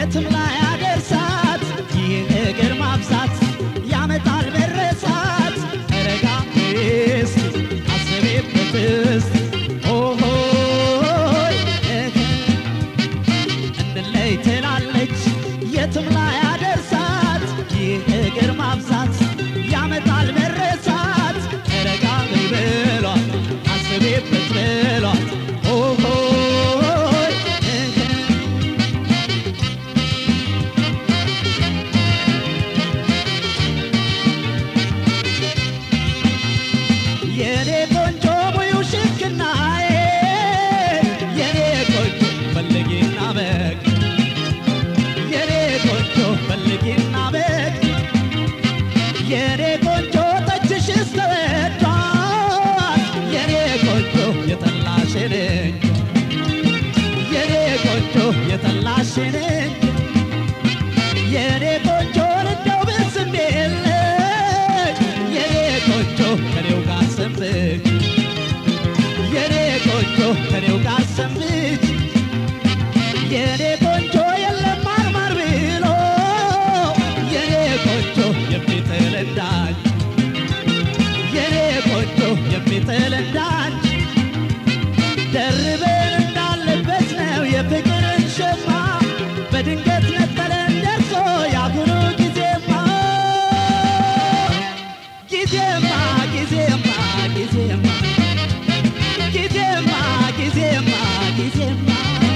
የትም ላይ አደርሳት ይህ እግር ማብዛት ያመጣል መረሳት ረጋ እስቲ አስቤበት እስቲ ኦሆይ እህ እንለይ ትላለች የትም ላይ አደርሳት ይህ እግር ማብዛት ያመጣል መረሳት ረጋ በይ በሏት አስቤበት በሏት ኦሆይ እህ የኔ ቆንጆ ሙዩ ሽክናዬ የኔ ቆንጆ ፈልጊና በግ የኔ ቆንጆ ፈልጊና በግ የኔ ቆንጆ ጠጅሽስ ተወዷል የኔ ቆንጆ የጠላሽን እንጂ የኔ ቆንጆ የጠላሽን እንጂ የኔ ቆንጆ እንደው ብስሜለች የኔ ቆንጆ ከኔው ጋር ሰንብች የኔ ቆንጆ ከኔው ጋር ሰንብች የኔ ቆንጆ የለም ማርማር ብሎ የኔ ቆንጆ የሚጥል እንዳንቺ የኔ ቆንጆ የሚጥል እንዳንቺ ደርበን እንዳለበት ነው የፍቅርን ሸማ በድንገት ነጠለን ደርሶ ያሁኑ ጊዜማ ጊዜማ ጊዜማ ጊዜማ ጊዜማ ጊዜማ ጊዜማ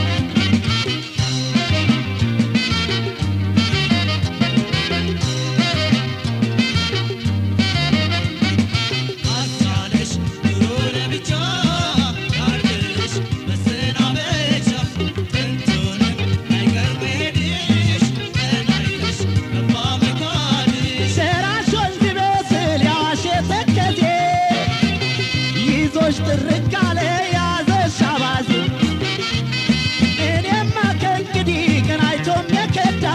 አሳለሽ ኑሮ ለብቻ አርግሽ መሰናበቻ ጥንቱንም አይቀር መሄድሽ ቀናይሽ ገባ መካድሽ ሰራሽ ወንዝ ይመስል ያዋሽ ተከዜ ይዞሽ ጥርቅ አለ ያዘሽ አባዜ እኔማ ከእንግዲህ ቀን አይቶም የከዳ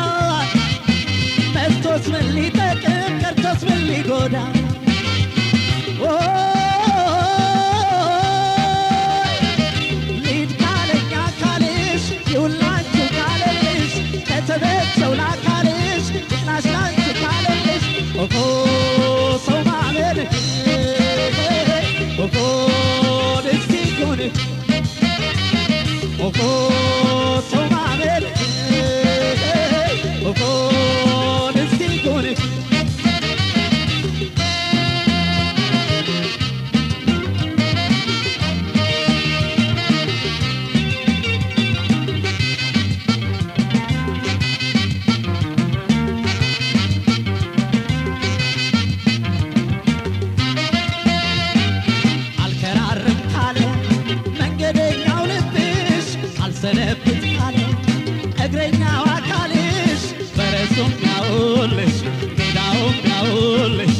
መጥቶስ ምን ሊጠቅም ቀርቶስ ምን ሊጎዳ ሊድ ካለኛ ካልሽ ይሁን ላንቺ ካለልሽ ከተመቸው ላካልሽ ቅናሽ ላንቺ ካለልሽ ኦሆ ሰው ማመን ኦሆ ደስ ይሁን ኦሆ ሰው ማመን ኦሆ ደስ ይሁን አልከራርም ካለ መንገደኛው ልብሽ አልሰነብት ካለ እግረኛው አካልሽ ፈረሱም ያውልሽ ሜዳውም ያውልሽ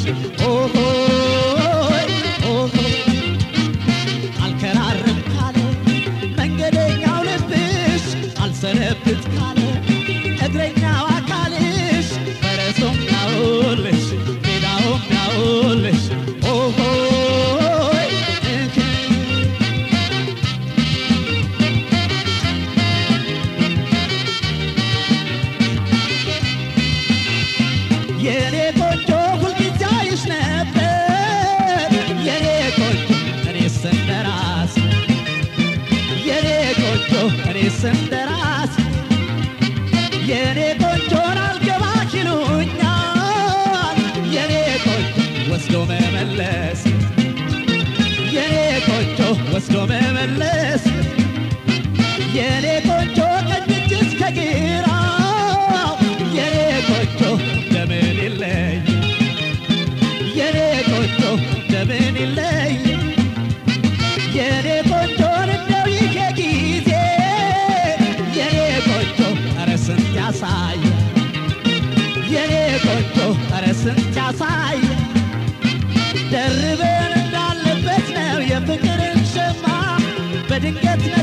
ኦሆይ ኦሆይ አልከራርም ካለ መንገደኛው ልብሽ አልሰነብት ካለ እግረኛው አካልሽ ፈረሱም ያውልሽ ሜዳውም ያውልሽ ኦሆይ እህ የኔ ቆንጆ ሁልጊዜ አይሽ ነበር የኔ ቆንጆ እኔስ እንደራስ የኔ ቆንጆ እኔስ እንደራስ የኔ ቆንጆን አልገባሽ ይሉኛል የኔ ቆንጆ ወስዶ መመለስ የኔ ቆንጆ ወስዶ መመለስ የኔ ቆንጆ ቀኝ እጅ እስከ ግራ የኔ ቆንጆ እንደምን ይለይ የኔ ቆንጆ እንደምን ይለይ የኔ ቆንጆን እንደው ይሄ ጊዜ የኔ ቆንጆ ኧረ ስንት ያሳይ የኔ ቆንጆ ኧረ ስንት ያሳይ ደርበን እንዳለበት ነው የፍቅርን ሸማ በድንገት